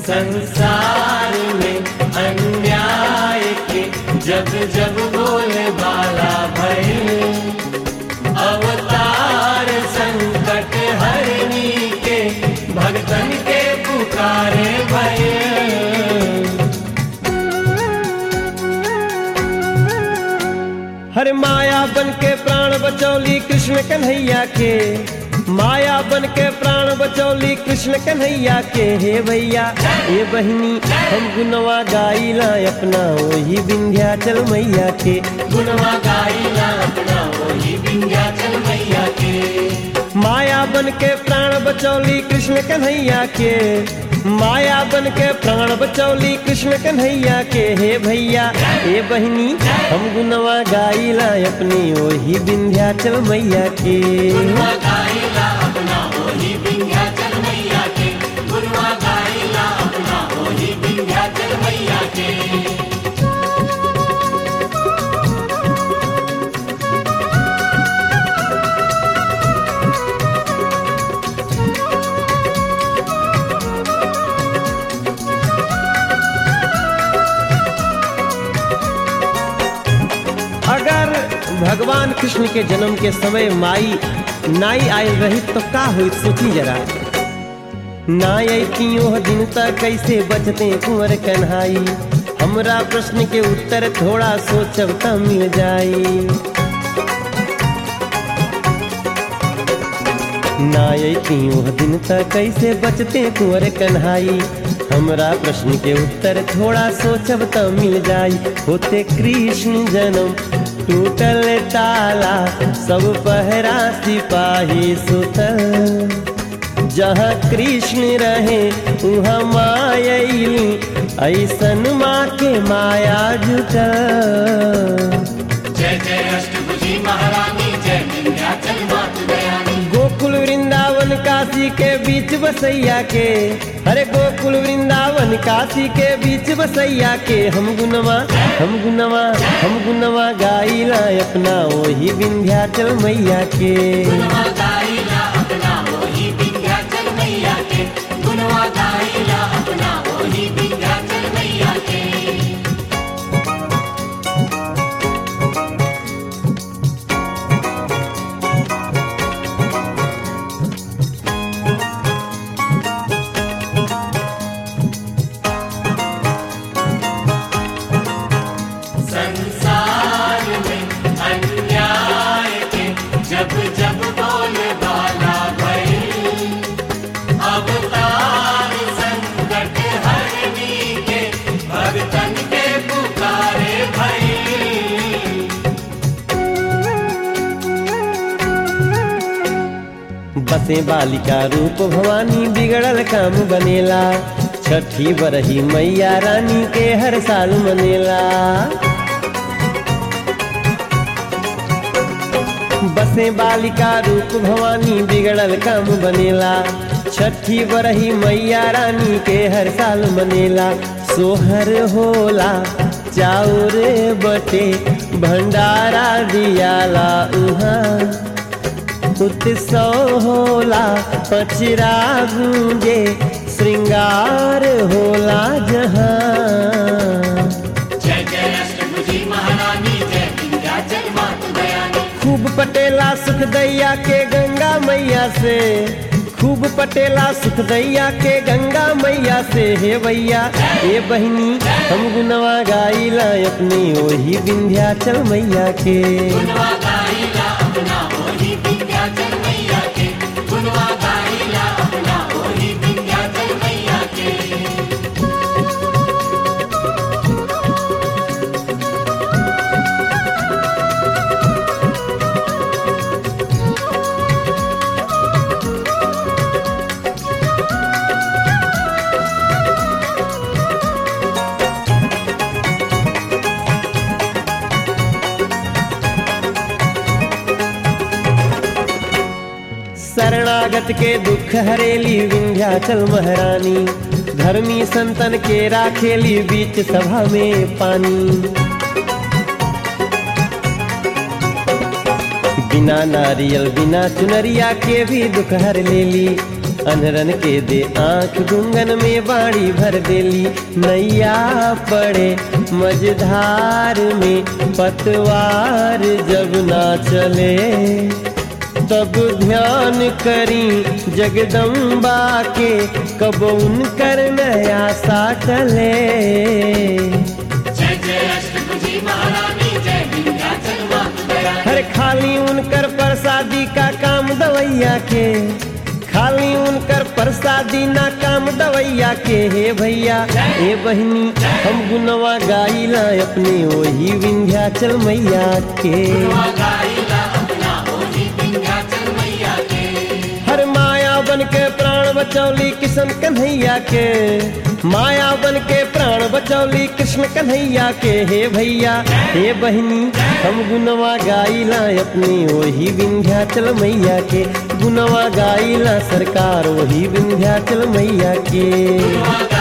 संसार में अन्याय के जब जब बोले बाला भय अवतार संकट हरनी के भगतन के पुकारे भय हर माया बन के प्राण बचौली कृष्ण कन्हैया के माया बन के प्राण बचौली कृष्ण कन्हैया के हे भैया हे बहिनी हम गुनवा गाइला अपना वही विंध्याचल मैया के गुणवा गाइला अपना वही विंध्याचल मैया के माया बन के प्राण बचौली कृष्ण कन्हैया के माया बन के प्राण बचौली कृष्ण कन्हैया के हे भैया हे बहिनी हम गुनवा गाइला अपनी वही विंध्याचल मैया के गुणवा गाइला अपना वही विंध्याचल मैया के गुणवा गाइला अपना वही विंध्याचल मैया के अगर भगवान कृष्ण के जन्म के समय माई नाई आयल रही तो का हुई सोची जरा नाई आई ओह दिन तक कैसे बचते कुंवर कन्हाई हमरा प्रश्न के उत्तर थोड़ा सोचब त मिल जाई नाई ओह दिन तक कैसे बचते कुंवर कन्हाई हमरा प्रश्न के उत्तर थोड़ा सोचब त मिल जाई होते कृष्ण जन्म टूटल ताला सब पहरा सिपाही सुतल जहाँ कृष्ण रहे वहाँ मायली ऐसन माँ के माया जुटल जय जय अष्टभुजी महारानी जय विंध्याचल मातु दयानी गोकुल वृंदावन काशी के बीच बसैया के अरे गोकुल वृंदावन काशी के बीच बसैया के हम गुनवा हम गुनवा हम गुनवा गाइला अपना वही विंध्याचल मैया के गुणवा गाइला अपना वही विंध्याचल मैया के गुणवा गाइला अपना वही विंध्याचल मैया के संसार में अन्याय के जब जब बोले बाला भय अवतार संकट हरनी के भगतन के पुकारे भय बसे बालिका रूप भवानी बिगड़ल काम बनेला छठी बरही मैया रानी के हर साल मनेला बसे बालिका रूप भवानी बिगड़ल काम बनेला छठी बरही मैया रानी के हर साल मनेला सोहर होला चाउर बटे भंडारा दियाला उहाँ उत्सव होला पचरा गूंजे श्रृंगार होला जहाँ जय जय अष्टभुजी महारानी जय विंध्याचल मातु दयानी खूब पटेला सुख दैया के गंगा मैया से खूब पटेला सुख दैया के गंगा मैया से हे भैया हे बहिनी हम गुनवा गाइला अपनी वही विंध्याचल मैया के गुणवा गाइला अपना वही विंध्याचल मैया के गुणवा गाइला अपना वही विंध्याचल मैया के शरणागत के दुख हरेली विंध्याचल महारानी धर्मी संतन के राखेली बीच सभा में पानी बिना नारियल बिना चुनरिया के भी दुख हर लेली अनरन के दे आंख गुंगन में बाड़ी भर देली नैया पड़े मझधार में पतवार जब ना चले तब ध्यान करी जगदम्बा के कब उनकर नया साटले जय जय अष्टभुजी महारानी जय विंध्याचल मातु दयानी हर खाली उनकर प्रसादी का काम दवैया के खाली उनकर प्रसादी ना काम दवैया के हे भैया हे बहनी हम गुनवा गाइला अपने वही विंध्याचल मैया के गाइला अपना ओही विंध्याचल मैया के हर माया बन के प्राण बचौली किशन कन्हैया के माया बन के प्राण बचौली कृष्ण कन्हैया के हे भैया हे बहनी हम गुनवा गाइला अपनी वही विंध्याचल मैया के गुनवा गाइला सरकार वही विंध्याचल मैया के गुनवा